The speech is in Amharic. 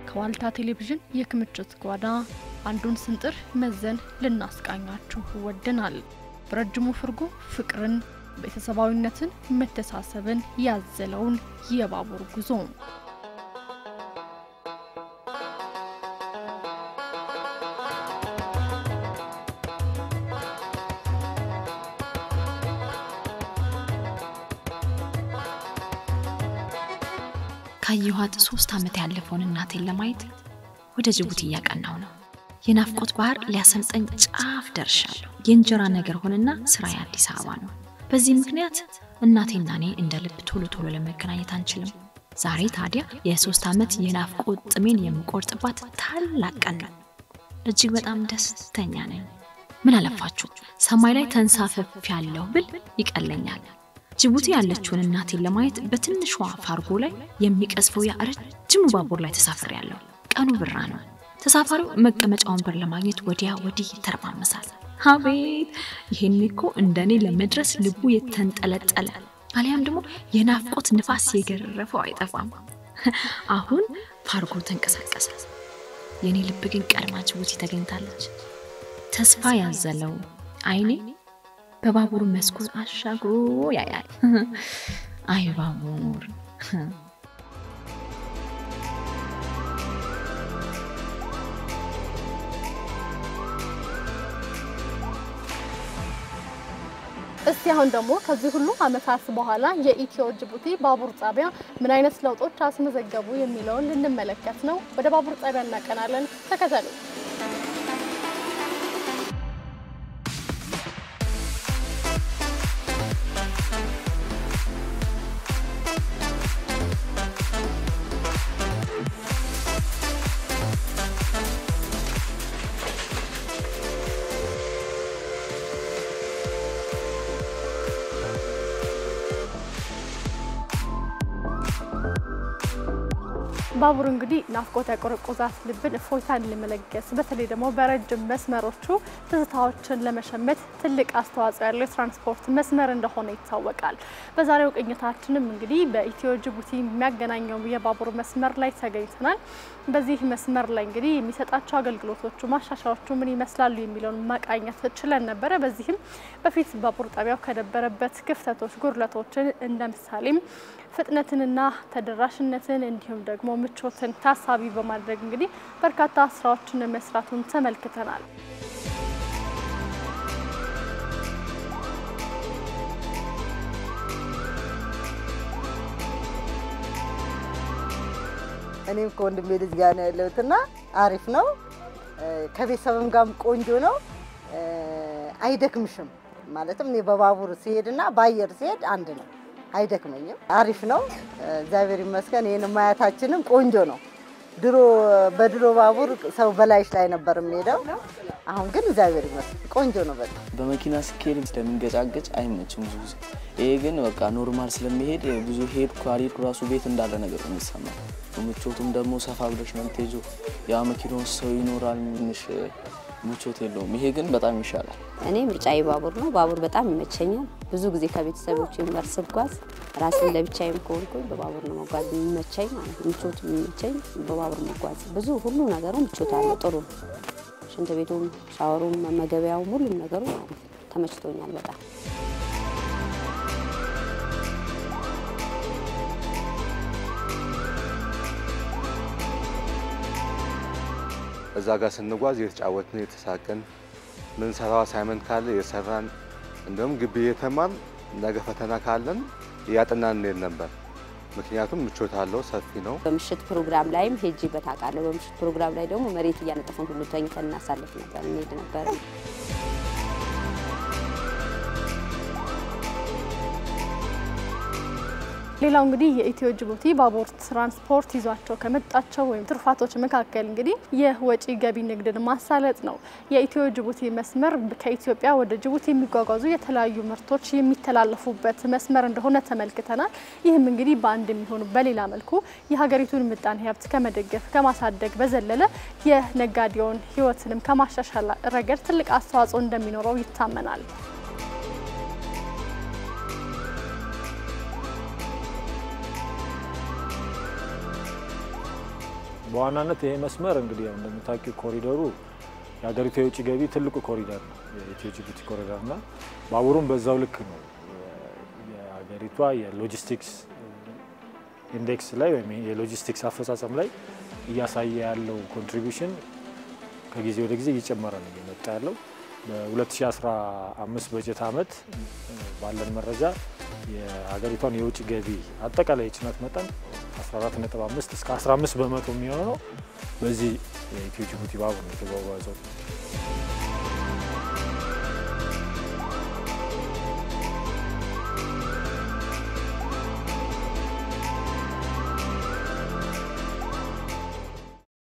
ከዋልታ ቴሌቪዥን የክምችት ጓዳ አንዱን ስንጥር መዘን ልናስቃኛችሁ ወደናል። በረጅሙ ፍርጎ ፍቅርን፣ ቤተሰባዊነትን፣ መተሳሰብን ያዘለውን የባቡር ጉዞ ካየኋት ሶስት ዓመት ያለፈውን እናቴን ለማየት ወደ ጅቡቲ እያቀናው ነው። የናፍቆት ባህር ሊያሰምጠኝ ጫፍ ደርሻለሁ። የእንጀራ ነገር ሆነና ስራዬ አዲስ አበባ ነው። በዚህ ምክንያት እናቴና እኔ እንደ ልብ ቶሎ ቶሎ ለመገናኘት አንችልም። ዛሬ ታዲያ የሶስት ዓመት የናፍቆት ጥሜን የምቆርጥባት ታላቅ ቀን ነው። እጅግ በጣም ደስተኛ ነኝ። ምን አለፋችሁ ሰማይ ላይ ተንሳፈፍ ያለው ብል ይቀለኛል። ጅቡቲ ያለችውን እናቴን ለማየት በትንሿ ፋርጎ ላይ የሚቀዝፈው ያ ረጅሙ ባቡር ላይ ተሳፍሬያለሁ። ቀኑ ብራ ነው። ተሳፋሪው መቀመጫ ወንበር ለማግኘት ወዲያ ወዲህ ይተረማመሳል። አቤት ይሄን እኮ እንደኔ ለመድረስ ልቡ የተንጠለጠለ አሊያም ደግሞ የናፍቆት ንፋስ የገረፈው አይጠፋም። አሁን ፋርጎ ተንቀሳቀሰ። የእኔ ልብ ግን ቀድማ ጅቡቲ ተገኝታለች። ተስፋ ያዘለው አይኔ በባቡር መስኮት አሻግሮ ያያል። አይ ባቡር እስቲ አሁን ደግሞ ከዚህ ሁሉ ዓመታት በኋላ የኢትዮ ጅቡቲ ባቡር ጣቢያ ምን አይነት ለውጦች አስመዘገቡ የሚለውን ልንመለከት ነው። ወደ ባቡር ጣቢያ እናቀናለን። ተከተሉ። ባቡር እንግዲህ ናፍቆት ያቆረቆዛት ልብን እፎይታን ለመለገስ በተለይ ደግሞ በረጅም መስመሮቹ ትዝታዎችን ለመሸመት ትልቅ አስተዋጽኦ ያለው የትራንስፖርት መስመር እንደሆነ ይታወቃል። በዛሬው ቅኝታችንም እንግዲህ በኢትዮ ጅቡቲ የሚያገናኘው የባቡር መስመር ላይ ተገኝተናል። በዚህ መስመር ላይ እንግዲህ የሚሰጣቸው አገልግሎቶቹ፣ ማሻሻያዎቹ ምን ይመስላሉ የሚለውን ማቃኘት ችለን ነበረ። በዚህም በፊት ባቡር ጣቢያው ከነበረበት ክፍተቶች፣ ጉድለቶችን እንደ ምሳሌም ፍጥነትንና ተደራሽነትን እንዲሁም ደግሞ ምቾትን ታሳቢ በማድረግ እንግዲህ በርካታ ስራዎችን መስራቱን ተመልክተናል። እኔም ከወንድሜ ልጅ ጋር ነው ያለሁትና አሪፍ ነው። ከቤተሰብም ጋርም ቆንጆ ነው። አይደክምሽም። ማለትም እኔ በባቡር ሲሄድና በአየር ሲሄድ አንድ ነው። አይደክመኝም። አሪፍ ነው። እግዚአብሔር ይመስገን። ይህን ማየታችንም ቆንጆ ነው። ድሮ በድሮ ባቡር ሰው በላይሽ ላይ ነበር የሚሄደው። አሁን ግን እግዚአብሔር ይመስገን ቆንጆ ነው። በጣም በመኪና ስኬድ ስለሚንገጫገጭ አይመችም ብዙ ጊዜ። ይሄ ግን በቃ ኖርማል ስለሚሄድ ብዙ ሄድኩ አልሄድኩ ራሱ ቤት እንዳለ ነገር ነው የሚሰማው። ምቾቱም ደግሞ ሰፋ ብለሽ ነው የምትሄጂው። ያ መኪና ውስጥ ሰው ይኖራል፣ ትንሽ ምቾት የለውም። ይሄ ግን በጣም ይሻላል። እኔ ምርጫዬ ባቡር ነው። ባቡር በጣም ይመቸኛል። ብዙ ጊዜ ከቤተሰቦች ጋር ስጓዝ ራሴን ለብቻዬም ከሆንኩኝ በባቡር ነው መጓዝ የሚመቸኝ ማለት ነው። ምቾት የሚመቸኝ በባቡር መጓዝ ብዙ ሁሉ ነገሩ ምቾት አለው። ጥሩ ነው። ሽንት ቤቱም፣ ሻወሩም፣ መመገቢያውም ሁሉም ነገሩ ማለት ነው ተመችቶኛል በጣም እዛ ጋር ስንጓዝ የተጫወትን የተሳቅን ምንሰራው አሳይመንት ካለ የሰራን እንደውም ግቢ እየተማርን ነገ ፈተና ካለን እያጠናን እንሄድ ነበር። ምክንያቱም ምቾት አለው፣ ሰፊ ነው። በምሽት ፕሮግራም ላይም ሄጄበት አውቃለሁ። በምሽት ፕሮግራም ላይ ደግሞ መሬት እያነጠፈን ሁሉ ተኝተን እናሳልፍ ነበር፣ እንሄድ ነበር። ሌላው እንግዲህ የኢትዮ ጅቡቲ ባቡር ትራንስፖርት ይዟቸው ከመጣቸው ወይም ትሩፋቶች መካከል እንግዲህ የወጪ ገቢ ንግድን ማሳለጥ ነው። የኢትዮ ጅቡቲ መስመር ከኢትዮጵያ ወደ ጅቡቲ የሚጓጓዙ የተለያዩ ምርቶች የሚተላለፉበት መስመር እንደሆነ ተመልክተናል። ይህም እንግዲህ በአንድ የሚሆኑ በሌላ መልኩ የሀገሪቱን ምጣኔ ሀብት ከመደገፍ ከማሳደግ በዘለለ የነጋዴውን ሕይወትንም ከማሻሻል ረገድ ትልቅ አስተዋጽኦ እንደሚኖረው ይታመናል። በዋናነት ይሄ መስመር እንግዲህ ያው እንደምታውቂው ኮሪደሩ የሀገሪቱ የውጭ ገቢ ትልቁ ኮሪደር ነው የኢትዮ ጅቡቲ ኮሪደር እና ባቡሩም በዛው ልክ ነው የሀገሪቷ የሎጂስቲክስ ኢንዴክስ ላይ ወይም የሎጂስቲክስ አፈጻጸም ላይ እያሳየ ያለው ኮንትሪቢሽን ከጊዜ ወደ ጊዜ እየጨመረ ነው እየመጣ ያለው። በ2015 በጀት ዓመት ባለን መረጃ የሀገሪቷን የውጭ ገቢ አጠቃላይ የጭነት መጠን 14.5 እስከ 15 በመቶ የሚሆነው በዚህ የኢትዮ ጅቡቲ ባቡር ነው የተጓጓዘው።